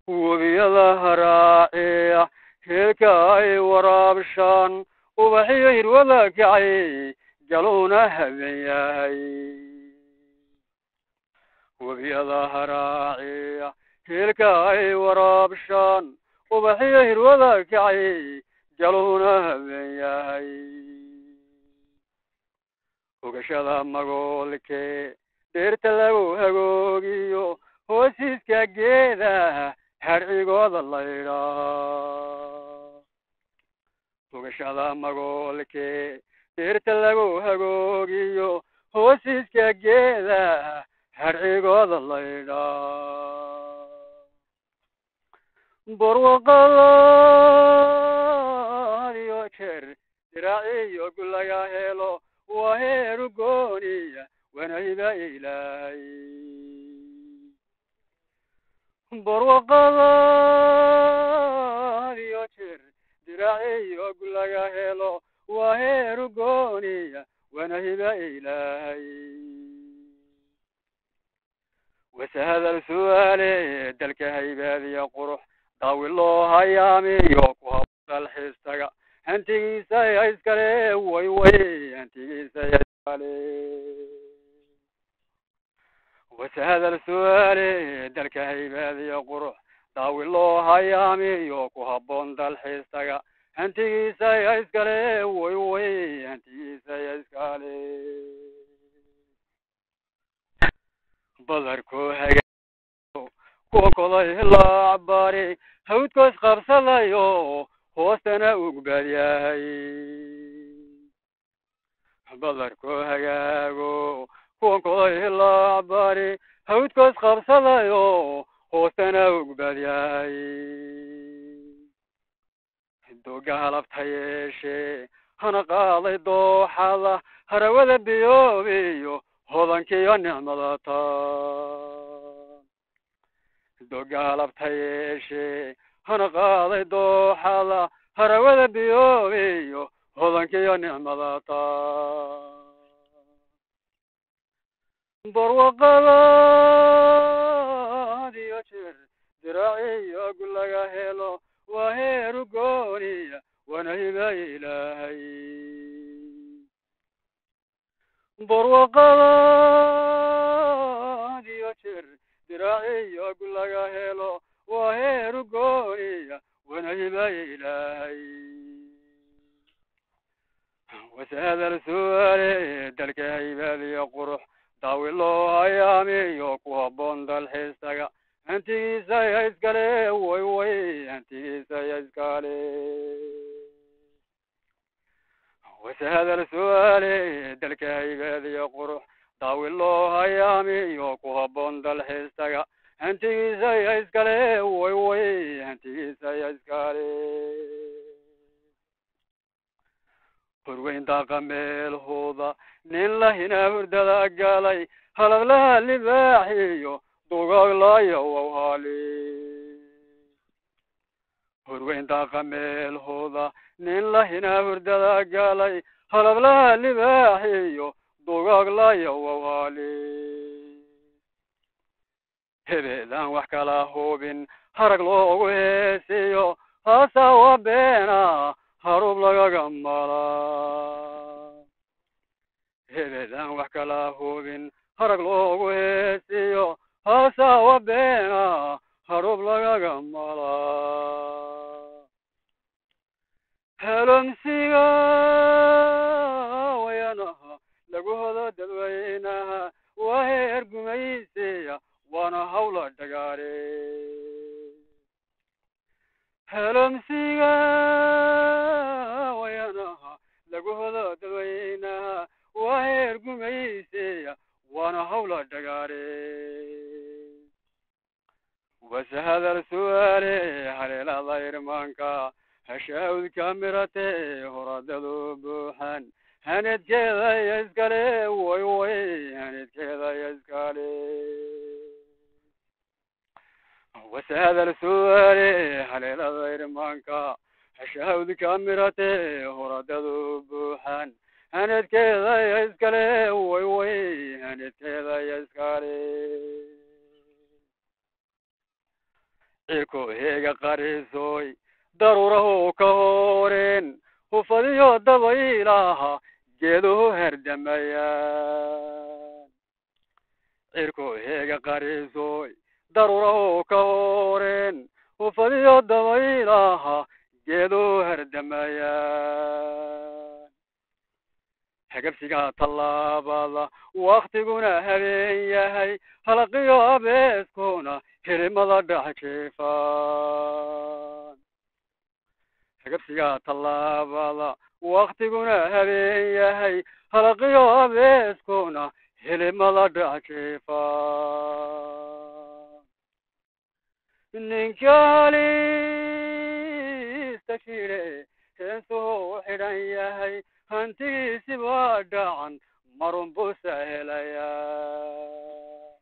webiyada haraaciya heelka ay waraabshaan ubaxiyo hirwada kacay galuuna haben yahay webiyada haraaciya heelka ay waraabshaan ubaxiyo hirwada kacay galuuna haben yahay hogashada magoolke dheerta lagu hagoogiyo hoosiiska geeda harcigooda laydhaa hogashada magoolke dheerta lagu hagoogiyo hoosiiska geeda harcigooda laydhaa barwaqalaadiyo jeer diraaciyo gulaga helo waa heeru gooniya wanayba ilaahay barwaqalaadiyo jeer diraaciyo gulaga helo waa heeru gooniya wanayba ilaahay wasahadal su'aale dalka haybaadiya qurux daawi loo hayaamiyo ku habdal xiistaga hantigiisa ya iskale way way hantigiisa ya iskale wasahadal su'aale dalka haybaadiya qurux daawi loo hayaamiyo ku habboon dalxiistaga hantigiisa ya iskale way way hantigiisa ya iskale badarkoo hagaa kuwa koday ilaa cabbaari hawdkoos qabsadayo hoostana ugbad yahay badarkoo hagaago kuwa koday ilaa cabbaari hawdkoos qabsadayo hoostana ugbad yahay doga halabta yeeshe hana qaaday dooxada harawada biyoobiyo hodankiyo nicmada taan doga halabta yeeshe hana qaaday dooxada harawada biyoobiyo hodankiyo nicmada taan barwaqalaadiyo jeer diraaciyo gulaga helo waa heeru gooniya wanayba ilaahay barwaqalaadiyo jeer diraaciyo gulaga helo waa heeru gooniya wanayba ilaahay wasahadal su'aale dalka haybaadiya qurux daawi loo hayaamiyo ku habboon dalxiistaga hantigiisa ya iskale way way hantigiisa ya iskale wasahadal su'aale dalka haybaadiya qurux daawi loo hayaamiyo ku habboon dalxiistaga hantigiisa ya iskale way way hantigiisa ya iskale horweyn daaqa meelhooda nin lahina hurdada galay halablaha libaaxiyo dugaaglayo wawhali horweyn daaqa meelhooda nin lahina hurdada galay halablaha libaaxiyo dugaaglayo wawhali hebeedaan wax kala hubin harag loogu heesiyo haasawa beena harub lagaga malaa hebeedaan wax kala hubin harag loogu heesiyo haasawa beena harub lagaga malaa helomsiga wayanaha lagu hodo dadweynaha waa heer gumaysiya waana hawla dhagaare helomsiga wayanaha lagu hodo dadweynaha waa heer gumaysiya waana hawla dhagaare wasahadal su'aale haleelada irmaanka hashaawdka mirate horadadu buuxan hanedkeeda ya iskale way way hanedkeeda ya iskale wasahadal su'aale haleelada irmaanka hashaawdka mirate horadadu buuxan hanedkeeda ya iskale way way hanedkeeda ya iskale cirko heega qarisoy daruurahu ka horeen hufadiyo dabaylaha geeduhu herdamayaan cirko heega qarisoy daruurahu ka horeen hufadiyo dabaylaha geeduhu herdamayaan hagabsiga tallaabada waktiguna habeen yahay halqiyo abeeskuna hirimada dhex jiifaan hagabsiga tallaabada waktiguna habeen yahay halqiyo abeeskuna hilimada dhex jiifaan ninkaalista jire heesuu xidhan yahay hantigiisi baa dhacan marun buusa helayaa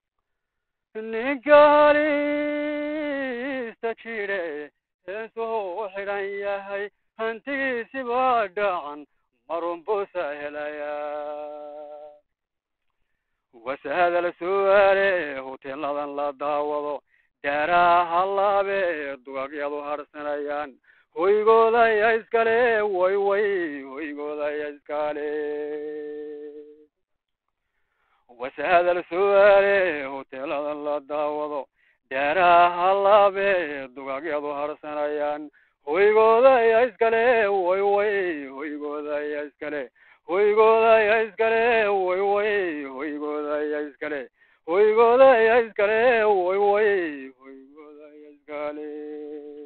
ninkaalista jire heesuu xidhan yahay hantigiisi baa dhacan marun buusa helayaa wasahada la su'aale hoteeladan la daawado daaraha halaabe dugagyadu harsanayaan hoygooda ya iskale way way hoygooda ya iskale wasahada la su'aale hoteeladan la daawado daaraha halaabe dugagyadu harsanayaan hoygooda ya iskale way way hoygooda ya iskale hoygooda ya iskale way way hoygooda ya iskale hoygooda ya iskale way way hoygooda ya iskale